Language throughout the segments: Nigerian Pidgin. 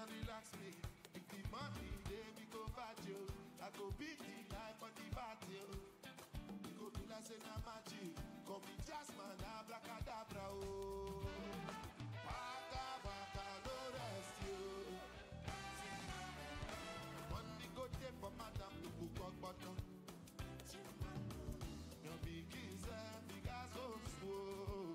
and relax me. If the money dey, we go party. oh. I go beat the life on the party. oh. We go do like say na magic. Call me Jasmine, abracadabra. Oh. Waka waka no rest you. Money go dey for madam to book up button. Your big is a big as so slow.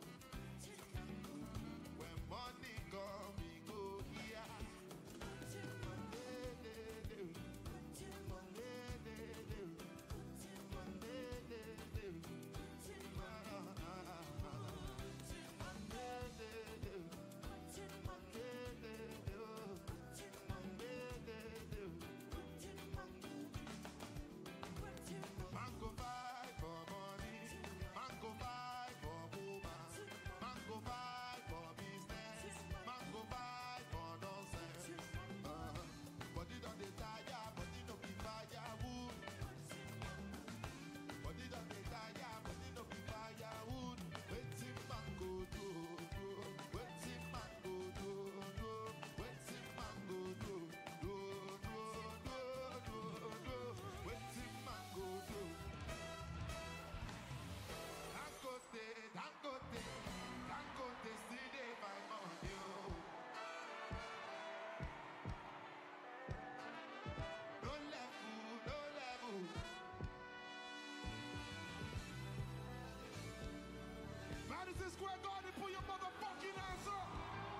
When money come, we go here. Monday, day, day. Monday, day, day. Monday, day, day. Ah, ah, ah. Monday, day, day. Monday, day, day. Oh. Monday, day, day. Man go buy for money, man go buy for woman, man go buy for business, man go buy for nonsense. Uh-huh. Body don dey tire, body no be firewood. Body don dey tire, body no be firewood. Wetin man go do? do? Wetin man go do? do? Wetin man go do? do? do? do? do? do? Wetin man go do? Dangote, Dangote, Dangote still dey my money. Oh. No level, no level. Madison Square Garden, put your motherfucking ass up.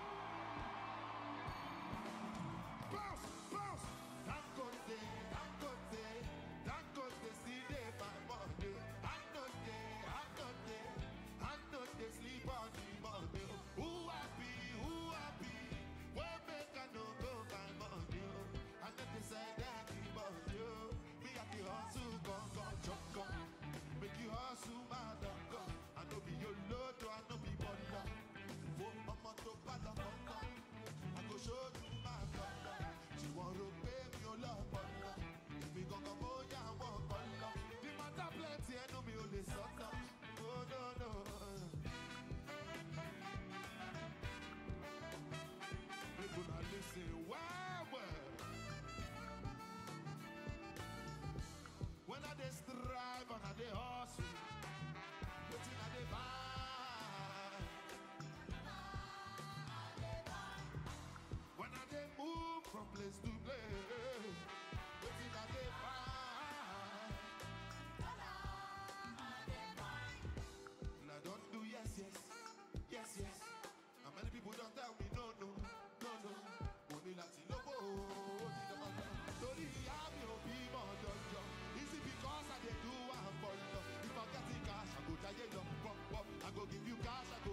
Bounce, bounce. Dangote, Dangote, Dangote still dey my money. I know they, I know they, I know they sleep on the money. Who happy, who happy? Where make I no go my money? I know they say that the money. Me at the hustle, gone, gone, jump, gone. Make you hustle, my dog, gone. I know be your load, I know be baller. For mama to bala mama. I go show you my color. She want to pay me your love, baller. If we gon' go more, yeah, I want baller. The matter plenty, I know me only sucker. Oh, no, no. People are listening, wow, well. When I dey strive and I dey hustle, wetin I dey buy? When I dey move from place to place, wetin I dey buy? And I don't do yes, yes, yes, yes. And many people don't tell me no, no, no, no. Mo ní láti lówó, ó ti dọ́gba lọ. Torí ìyá mi ò bímọ jọjọ. Is it because I dey do am for love? If I get the cash, I go jayé lọ. Pop, pop, I go give you cash, I go